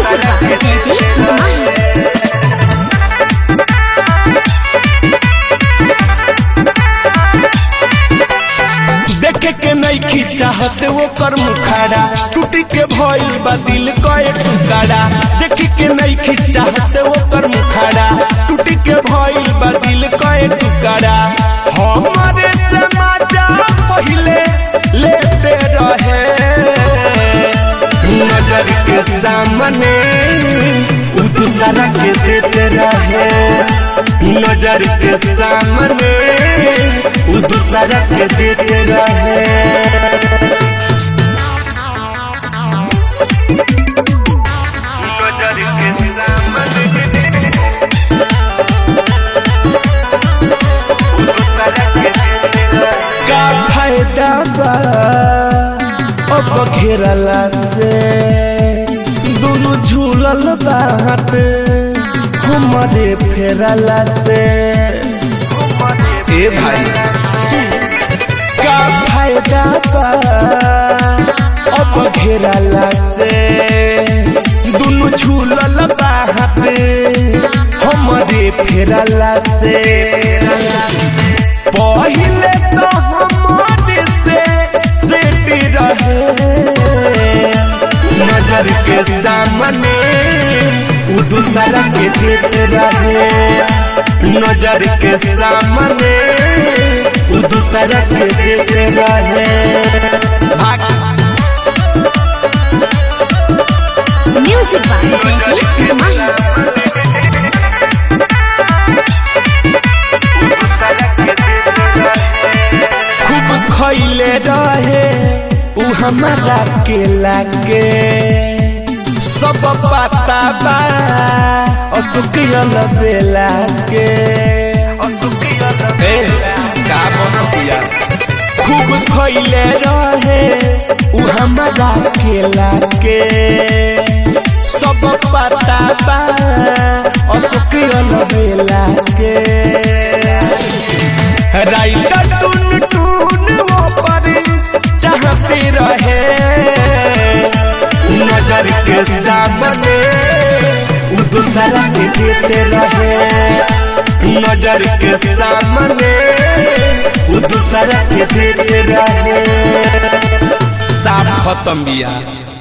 Music by Teddy Mahi. देखे के नहीं खिंचाहत वो कर मुखाड़ा टूटी के भइल बा दिल कए टुकाड़ा देखे के नहीं खिंचाहत वो कर मुखाड़ा टूटी के भइल बा दिल कए टुकाड़ा हमारे से मजा पहिले लेते रहे नजर के सामने उ दूसरा के देते रहे नजर के सामने उ दूसरा के देते रहे नजर के सामने उ दूसरा के देते रहे का फायदा बा अब घेरला से दोनों झूलल बात हमारे फेरला से ए भाई का फायदा बा अब घेरला से दोनों झूलल बात हमारे फेरला से पहिले तो हमारे से सेटी रहे नजर के सामने उ दूसरा के देते रहे नजर के सामने उ दूसरा के देते रहे Music by Teddy Mahi. खूब खैले रहे उ हमारा के लागे सब पता बा असुकियल बेला के ए का बनतिया खूब खैले रहे उ हमारा के लागे सब पता बा असुकियल बेला के राइटर टून टून वो पर चाहते रहे नजर के सामने उ दूसरा के देते रहे नजर के सामने उ दूसरा के देते रहे साफ खत्म बिया